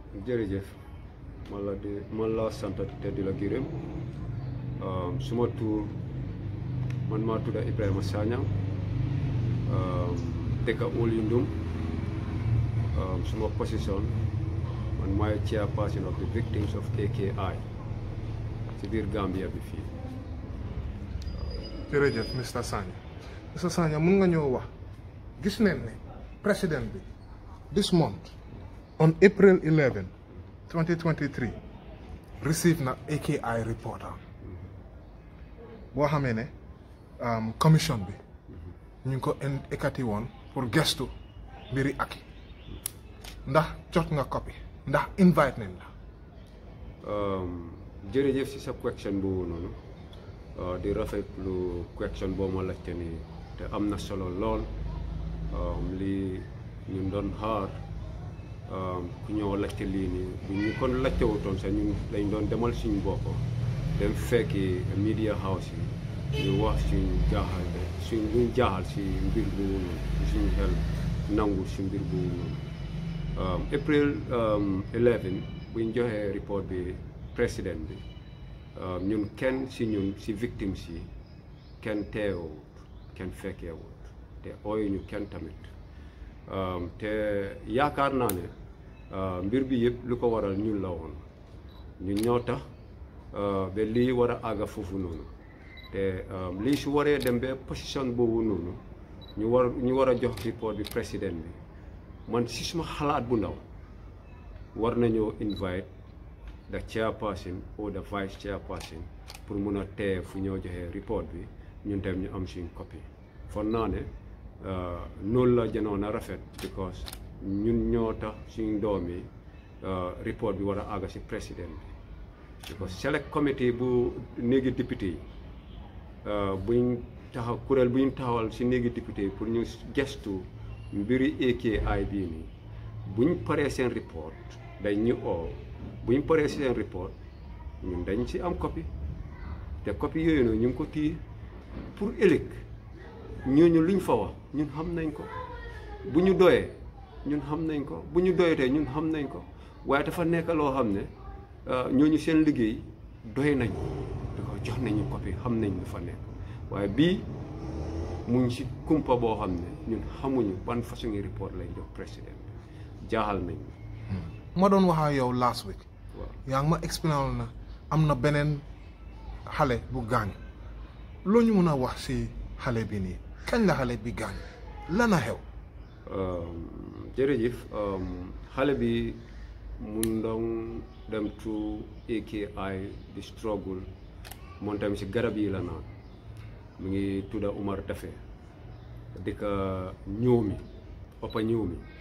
jërëjëf man la di man la sant te di la gërëm suma tur man maa tudda Ibrahima Sagnang dëkka Oulindum suma position man maay chairperson of the victims of AKI ci biir Gambia bi fii jërëjëf Mr Sagna Mr Sagna mun nga ñëw wax gis neen ne président bi this month on April 11 2023 receive na AKI report am boo xamee ne commission bi ñu ngi ko ekkati woon pour gestu mbiri aki ndax jot nga copy ndax invite nañ la jërëjëf si sa question boobu noonu di rafetlu question boo ma laajte nii te am na solo lool lii ñu doon xaar ku ñëw laajte lii nii bu ñu kon laajte wutoon sax ñu dañ doon demal suñu bopp dem fekki media house yi ñu wax suñ jaaxal suñ luñ jaaxal si mbir boobu noonu suñu xel nangu si mbir boobu noonu April 11 buñ joxee report bi président bi ñun kenn si ñun si victimes yi kenn teewut kenn fekkeewut te ooyu ñu kenn tamit te yaakaar naa ne mbir bi yëpp lu ko waral ñun la woon ñun ñoo tax ba lii war a àgga foofu noonu te lii su waree dem ba position boobu noonu ñu war ñu war a jox report bi président bi man si suma xalaat bu ndaw war nañoo invite the chairperson or the vice chairperson pour mun a tee fu ñoo joxee report bi ñun tam ñu am suñ copie fon naa ne noonu la jënoon a rafet because ñun ñoo tax suñ doom yi report bi war a àgga si président bi because select committee bu néegi député yi buñ taxaw kuréel buñ taxawal si néegi député yi pour ñu gestu mbiri AKI bii nii buñ paree seen report dañ ñu oo buñ paree seen report ñun dañ ci am copie te copie yooyu noonu ñu ngi ko téye pour ëllëg ñooñu luñ fa wax ñun xam nañ ko bu ñu doyee ñun xam nañ ko bu ñu doyatee ñun xam nañ ko waaye dafa nekk loo xam ne ñooñu seen liggéey doy nañ da ko jox nañu copie xam nañ lu fa nekk waaye bii mu ngi si kumpa boo xam ne ñun xamuñu ban façon report lay jox président bi jaaxal nañ ma doon wax ak yow last week waaw yaa ngi ma expliqué na am na beneen xale bu gaañu loo ñu mën a wax si xale bi nii kañ la xale bi gaañu lan a xew jërëjëf xale bi mun doon dem to AKI di struggle moom tamit si garab yi la naan mu ngi tudda Umar Dafe dëkk ñëw mi oppa ñëw mi